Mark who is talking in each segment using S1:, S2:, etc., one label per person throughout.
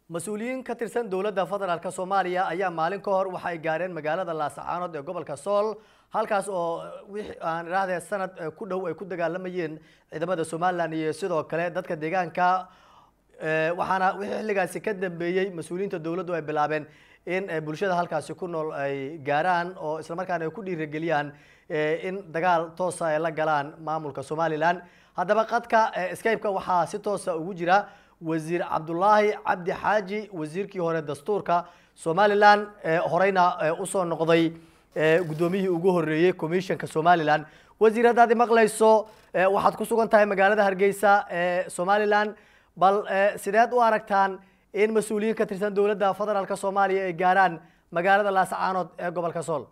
S1: mas-uuliyiin ka tirsan dowladda federaalk soomaaliya ayaa maalin ka hor waxa ay gaareen magaalada laasacaanood ee gobolka sool halkaas oo wixii aan idhaahdee sanad ku dhow ay ku dagaalamayeen ciidamada somalilan iyo sidoo kale dadka deegaanka waxaana wixii xilligaasi ka dambeeyey mas-uuliyiinta dowladdu ay bilaabeen in bulshada halkaasi ku nool ay gaaraan oo islamarkaana ay ku dhiirigeliyaan in dagaal toosa ay la galaan maamulka somalilan haddaba qadka skype-ka waxaa si toosa ugu jira wasiir cabdulaahi cabdi xaaji wasiirkii hore dastuurka somalilan horeyna usoo noqday guddoomiyihii ugu horeeyey commissionka somalilan wasiir haddaad imaqlayso waxaad ku sugan tahay magaalada hargeysa ee somalilan bal sideed u aragtaan in mas-uuliyiin ka tirsan dowladda federaalk soomaaliya ay gaaraan magaalada laasacaanood ee gobolka sool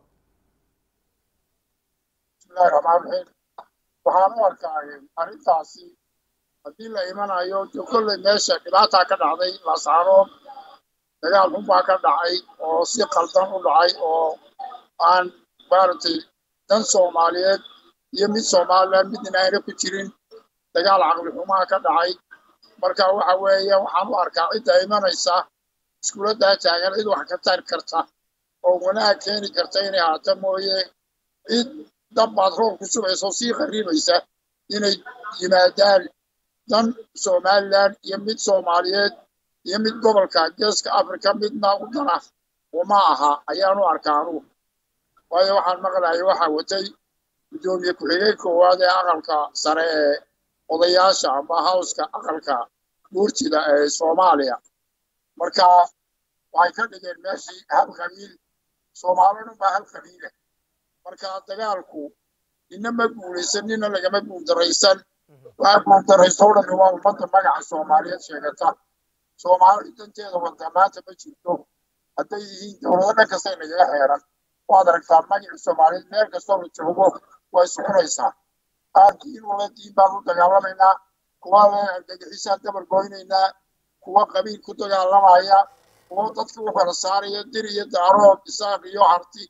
S2: bismillahi raxmaan raxiim waxaan u arkaa arrintaasi haddii la imanayo de kolley meesha dhibaataa ka dhacday laasacaanood dagaal xunbaa ka dhacay oo si qaldan u dhacay oo aan maaragtay dan soomaaliyeed iyo mid somalilan midna ayna ku jirin dagaal caqli xumaa ka dhacay marka waxa weeye waxaan u arkaa cidda imanaysa iskuuladdaa taagan cid wax ka tari karta oo wanaag keeni karta inay haato mooye cid dabbaad roor ku subaysa oo sii qariibaysa inay yimaadaan dan somalilan iyo mid soomaaliyeed iyo mid gobolka geeska africa midna u dana uma aha ayaan u arkaa anugu waayo waxaan maqlayay waxaa watay guddoomiye ku-xigeen koowaad ee aqalka sare ee odayaasha ama hawska aqalka guurtida ee soomaaliya marka waxay ka dhigeen meeshii hal qabiil soomaalidhan baa hal qabiila marka dagaalku nina ma guulaysan nina lagama guuldaraysan waxaa guuldaraysta o dhan waa ummadda magaca soomaaliyeed sheegata soomaali danteeda wada maanta ma jirto hadday yihiin dowlado dhan kastay nagaga xeeran waad aragtaa magaca soomaaliyeed meel kastoo la joogo way soconaysaa qaarkiin wala diin baan u dagaalamaynaa kuwa argagixisaan dabar goynaynaa kuwa qabiil ku dagaalamaya kuwa dadka u kala saaraya dir iyo daarood isaaq iyo harti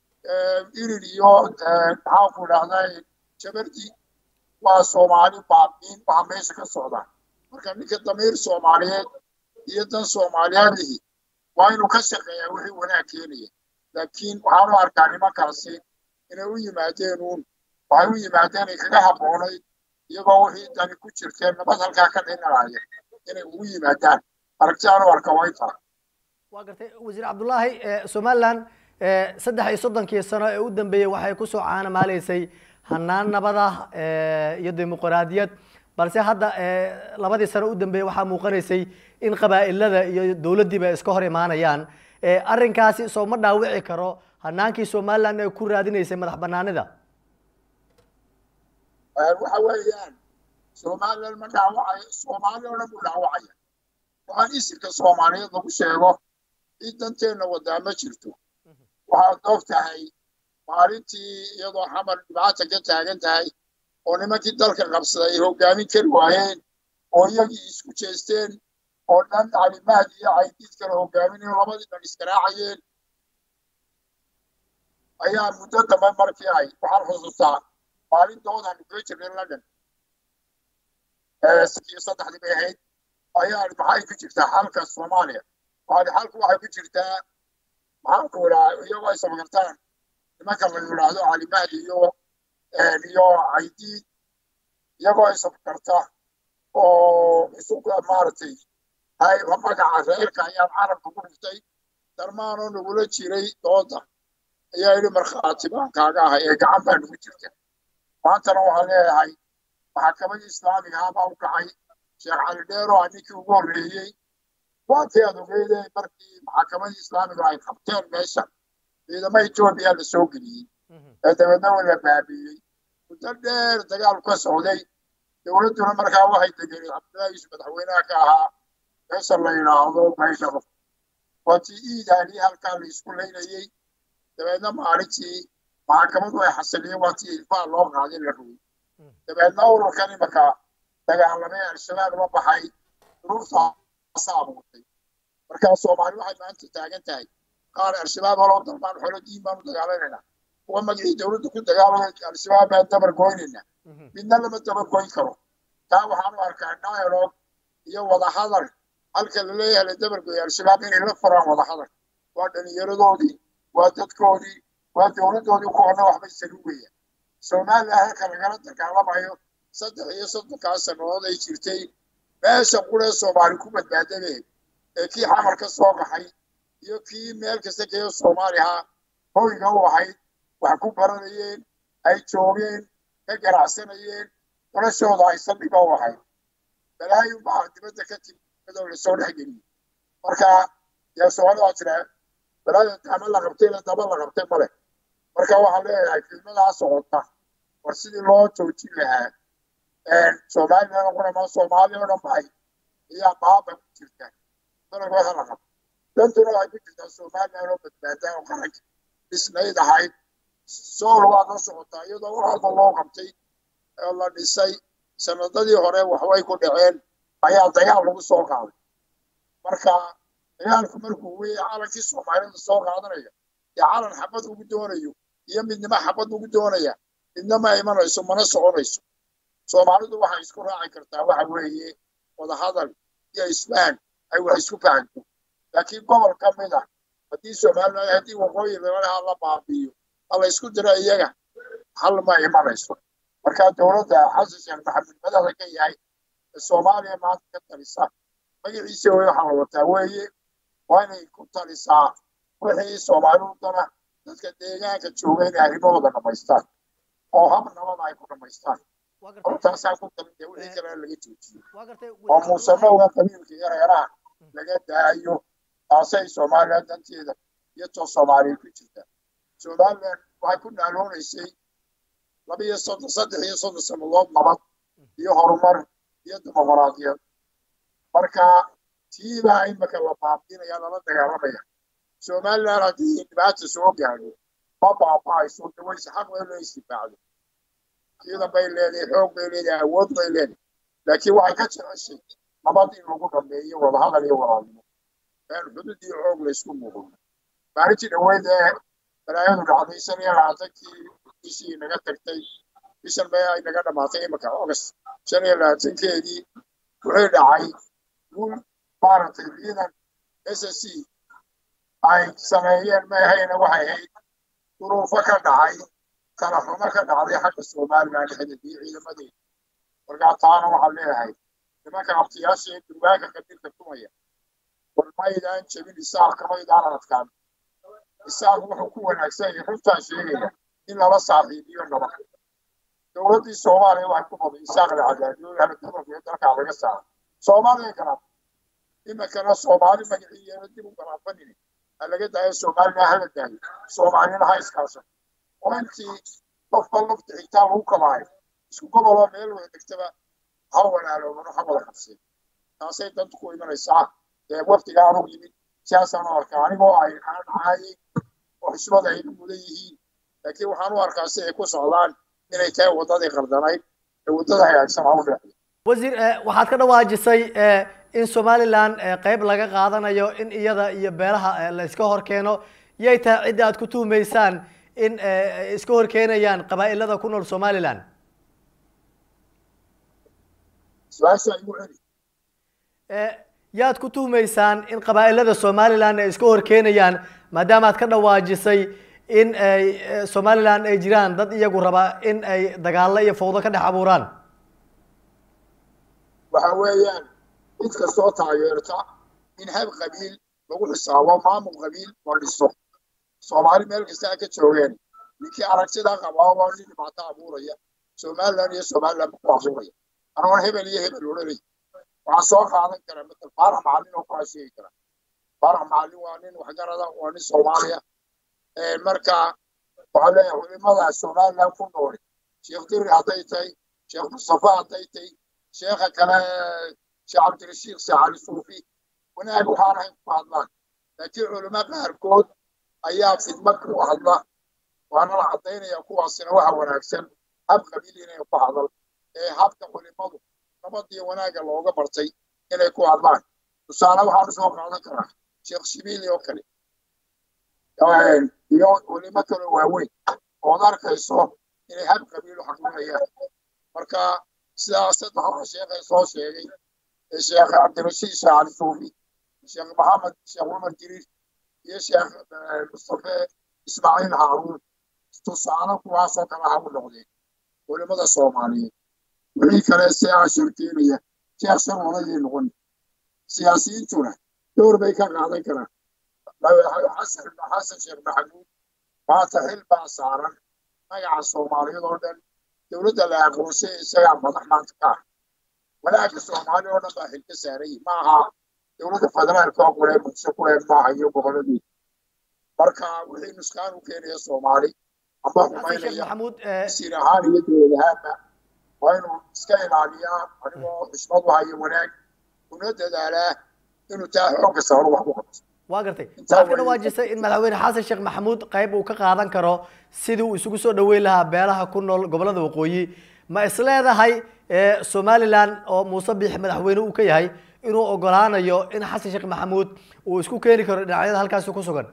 S2: irir iyo maxaanku idhahdaa jabardi waa soomaali baabiin waxa meesha ka socda marka ninka damiir soomaaliyeed iyo dan soomaaliyeedihi waa inuu ka shaqeeyaa wixii wanaag keenaya laakiin waxaan u arkaa nimankaasi inay u yimaadeen uun waxay u yimaadeen ay kaga habboonayd iyagoo wixii dani ku jirteen nabad halkaa ka dhinalaya inay ugu yimaadaan aragti aan u arka way tahay
S1: waa gartay wasiir cabdullaahi somalilan saddex iyo soddonkii sano ee u dambeeyey waxay kusoo caanamaaleysay hanaan nabada iyo dimuqraadiyad balse hadda labadii sano u dambeeyey waxaa muuqanaysay in qabaa'ilada iyo dowladdiiba ay iska hor imaanayaan arrinkaasi soo ma dhaawici karo hanaankii somalilan ee ku raadinaysay madax banaanida
S2: waxa weeyaan somalilan ma dhaawacayo soomaali oo dhan buu dhaawacaya waxaan isirka soomaaliyeed lagu sheego in danteenna wadaa ma jirto waxaad og tahay maalintii iyadoo xamar dhibaata ka taagan tahay oo nimankii dalka qabsaday ay hoggaamin kari waayeen oo iyagii isku jeesteen oo dhan calimaad iyo caydiid kale hoggaaminayo labadii dhan iskaraacayeen ayaa muddo dambe markii ay waxaan xusuustaa maalintoodaanu kaga jirnay london iyo saddexdii bay ahayd ayaa maxay ku jirtaa xalka soomaaliya waxaadi xalku waxay ku jirtaa maxaanku idhaa iyagoo ay samagartaan nimanka la yidhaahdo calimaad iyo iyo caydiid iyagoo ay samagarta oo isu maaragtay hay magaca reerka ayaan carabka ku dhiftay darmaanoo nagula jiray dooda ayaa yidhi markhaati baan kaaga ahay ee gacan baa nagu jirta maantana waxaan leeyahay maxakamadii islaamiga ah baa u kacay sheekh cali dheero a ninkii ugu horreeyey waatii aad ogeydee markii maxakamadii islaamiga ay qabteen meesha ciidamo etoobiya la soo geliyey ee dabeedna waa la baabiiyey muddo dheer dagaal ka socday dowladduna markaa waxay degenay cabdullaahi yuusuf madaxweynaha ka ahaa meesha la yidhaahdo baydhabo waatii iidaanii halkaa la isku laynayey dabeedna maalintii maxakamadu ay xasiliyeen waatii ilfaa loo qaaday la rogay dabeedna ururkan imaka dagaalamay al-shabaab la baxay duruuftaasa abuurtay markaa soomaali waxay maanta taagan tahay qaar al-shabaab haloo dalbaan xolo diin baanu dagaalanaynaa kuwa magacii dowladda ku dagaalamay al-shabaab baan dabar goynaynaa midna lama dabar goyn karo taa waxaan u arkaa dialogue iyo wadahadal halka la leeyahay la dabargoya al-shabaab inay la furaan wadahadal waa dhalinyaradoodii waa dadkoodii waa dowladdoodii kuwana waxbay salugayaan soomaaliya halka lagala dagaalamayo saddex iyo soddonkaa sannadood ay jirtay meesha quree soomaali ku badbaadabeen ee kii xamar ka soo baxay iyo kii meel kasta kayo soomaaliha hoyga u ahayd wax ku baranayeen ay joogeen ka ganacsanayeen noloshooda ay saldhiga u ahayd balaayin baa dibadda ka timi iyadoo lasoo dhexgeliyey marka yaa soomaalida waa tiraa balaaya ama la qabtay la daba la qabtay male marka waxaan leeyahay filmadaa socota war sidii loo joojin lahaa soomaalilana qurama soomaali oo dhan bay ayaa baaba ku jirta dalagooda la qabto dantuna waxay ku jirtaa somaliland oo badbaadaa oo qaranka dhisnayd ahayd sool waad la socotaa iyadoo wax walba loo qabtay oo la dhisay sanadadii hore waxbay ku dhaceen ayaa dagaal lagu soo qaaday marka dagaalku markuu wey calankii soomaalida soo qaadanaya ee calan xabad ugu doonayo iyo midnimo xabad ugu doonaya midna ma imanayso mana soconayso soomaalidu waxay isku raaci kartaa waxa weeye wadahadal iyo isfahan ay wax isku fahanto laakiin gobol ka mid ah haddii somaliland haddii waqooyi lalaha la baabi'iyo hala isku diro iyaga hal ma imanayso marka dowladda xasan sheekh maxamed madaxa ka yahay ee soomaaliya maanta ka talisa magaciisa wey waxaa la wataa weeye waa inay ku talisaa wixii soomaalidu dana dadka deegaanka jooga inay arrimahooda dhamaystaan oo hab nabada ay ku dhamaystaan hortaasaa ku talin dee wixii kale laga joojiyo oo muusanowga qabiilka iyo reeraha laga daayo taasay somaliland danteeda iyo too soomaaliyeed ku jirta somaliland waxay ku naaloonaysay laba iyo soddon saddex iyo soddon sannadood nabad iyo horumar iyo dimuqraadiyad marka tiibaa imika la baabiinaya lala dagaalamaya somaliland haddii dhibaata soo gaadho ma baaba'ayso dawayse xaq way loo istifaacdo ciidan bay leedahay xoog bay leedahay awood bay leedahay laakiin waxay ka jeceshay nabad in lagu dhameeyo wadahadal iyo walaalnimo meel xudud iyo xoog laysku muuqdo maalintii dhaweyd ee balaayadu dhacday shan iyo labaatankii bishii naga tagtay bishan bay ay naga dhamaatay imika august shan iyo labaatankeedii wuxuu dhacay guul maaragtay ciidan s s c ay sameeyeen maahayna waxay ahayd duruufo ka dhacay kala xumo ka dhacday xagga somaliland xididii ciidamadeeda markaa taana waxaan leeyahay nimanka abtiyaasha ee durbaanka qabiilka tumaya war maydaan jebin isaaqka maydaan adkaan isaaq wuxuu ku wanaagsan yahay runtaan sheegaya in lala saaxiibiyo nabad dowladdii soomaaliya waxay ku baday isaaq la cadaadiyo haladabarka iyo dalkaa laga saaro soomaaliya garaab iminkana soomaali magaciiyeena dib u garaafanini ha laga daayo soomaalina hala daayo soomaalina ha iskaasan oo intii qofba lafta xigtaa lagu kabaayo isku goboloo meel wada degtaba ha walaaloobano ha wada qabseen taasay dantu ku imanaysaa ee waftiga anugu yimid siyaasaan u arkaa anigoo ay aan caayay oo xishmada ay mudan yihiin laakiin waxaan u arkaa si ay ku socdaan inay tahay waddadii qaldanayd ee waddada hagaagsan ha u dhexdo
S1: wasiir waxaad ka dhawaajisay in somaliland qayb laga qaadanayo in iyada iyo beelaha la iska hor keeno yay tahay cidda aad ku tuhumaysaan in iska hor keenayaan qabaa'ilada ku nool somaliland
S2: su-aasha igu celi
S1: yaad ku tuhumaysaan in qabaa'ilada somaliland ay iska hor keenayaan maadaama aad ka dhawaajisay in ay somaliland ay jiraan dad iyagu raba in ay dagaalo iyo fawdo ka dhex abuuraan
S2: waxa weeyaan cid kastoo taageerta in hab qabiil lagu xisaabo maamul qabiil la dhiso soomaali meel kasta ka joogeen ninkii aragtida qabaa waa nin dhibaato abuuraya somaliland iyo somaliland ku abuuraya anoon hebel iyo hebel odhanay waxaa soo qaadan kara matal faarax macallin oo kula sheegi kara faarax macallin waa nin waxgarada waa nin soomaaliya marka waxaa leeyahay culimada somaliland ku nooli sheekh diri hadday tahay sheekh mustafa hadday tahay sheekha kale sheekh cabdirashiid sheekh cali suufi wanaag waxaan ahayn ku hadlaan laakiin culimo qaarkood ayaa fidma ku hadla waana la caddaynaya kuwaasina waxa wanaagsan hab qabiil inay ku hadal ee habka culimadu nabad iyo wanaagga looga bartay inay ku hadlaan tusaale waxaan soo qaadan karaa sheekh shibiili oo kale iyo culimo kale waaweyn ood arkayso inay hab qabiil u xaqlinayaan marka sidaas saddex sheekhay soo sheegay sheekh cabdirashiid sheekh cali suufi sheekh maxamed sheekh cumar jiriir iyo sheekh mustafe ismaaciil haaruun tusaale kuwaasoo kale ha u noqdeen culimada soomaaliyeed wixii kale si aa sharkeenaya sheekh shar walayay noqon siyaasiyiintuna dowr bay ka qaadan karaan xasan xasan sheekh maxamuud maanta xil baa saaran magaca soomaaliyeed oo dhan dowladda la aqoonsay isagaa madax maanta ka ah walaagga soomaaliya oo dhan baa xil ka saaray ma aha dowladda federaalka oo kule muqdisho ku eeg maaha iyo goboladii marka wixii nuskaan u keenaya soomaali amba xumaynaya
S1: maxamuud
S2: sir ahaan iyo dowlad ahaanba waa inuu iska ilaaliyaa anigoo xishmad u hayo wanaag una dadaalaa inuu taa xoogga saaro wax ku qabto
S1: waa gartay waxaad ka dhawaajisay in madaxweyne xasan sheekh maxamuud qayb uu ka qaadan karo sidii uu isugu soo dhaweyn lahaa beelaha ku nool gobolada waqooyi ma isleedahay somalilan oo muuse biixi madaxweyne uu ka yahay inuu ogolaanayo in xasan sheekh maxamuud uu isku keeni karo dhinacyada halkaasi ku sugan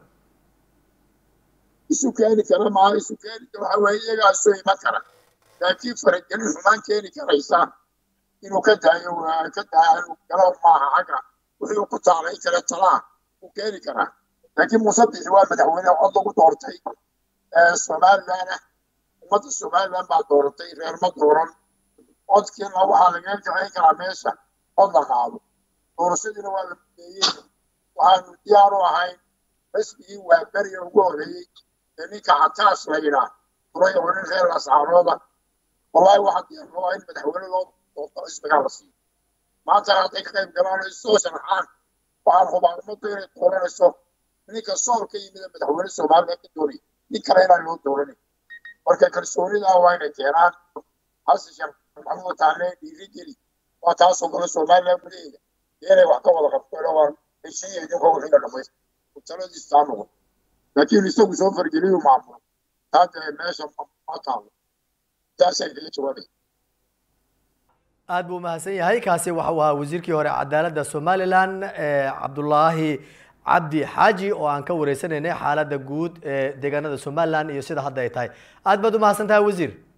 S2: isu keeni kara maa isu keeni waxa weeye iyagaa isu iman kara laakiin faragelin xumaan keeni karaysa inuu ka daayo ka daayo galo maaha xagga wixii ku taalay kale talaa uu keeni karaa laakiin muuse biixi waa madaxweyne cod lagu doortay somaliland ah ummadda somaliland baa dooratay reer ma dooran codkiina waxaa lagaga jacayn karaa meesha cod la qaado doorashadiina waa la mudeeyey waxaanu diyaar u ahayn xisbigii waa beriga ugu horeeyey ee ninka cataas la yidhaah furay oo nin reer ascaarooda wallahi waxaa diyaar loo in madaxweyne loo doorto xisbigaa la siiyo maantana hadday ka qayb galaan ay soo sharaxaan waxaan hubaa ummaddu inay dooranayso ninka sool ka yimid madaxweyne soomaaliya ka doonay nin kale inaan loo dooranay marka kalsoonidaa waa inay keenaan xasan sheekh maxamuud taane dhiiri geli waa taasoo kale somaliland gudaheeda inay wax ka wada qabto waa heshiiya idinkoo wixii la dhamaysta taladiis taa noqon laakiin isagu soo fargeliyu maamulo taa dee meesha ma taalo taasay kaga jawaabay
S1: aad buu umahadsan yahay kaasi waxa uu ahaa wasiirkii hore cadaaladda somalilan cabdulaahi cabdi xaaji oo aan ka wareysanaynay xaaladda guud ee deegaanada somalilan iyo sida hadda ay tahay aad baad umahadsan tahay wasiir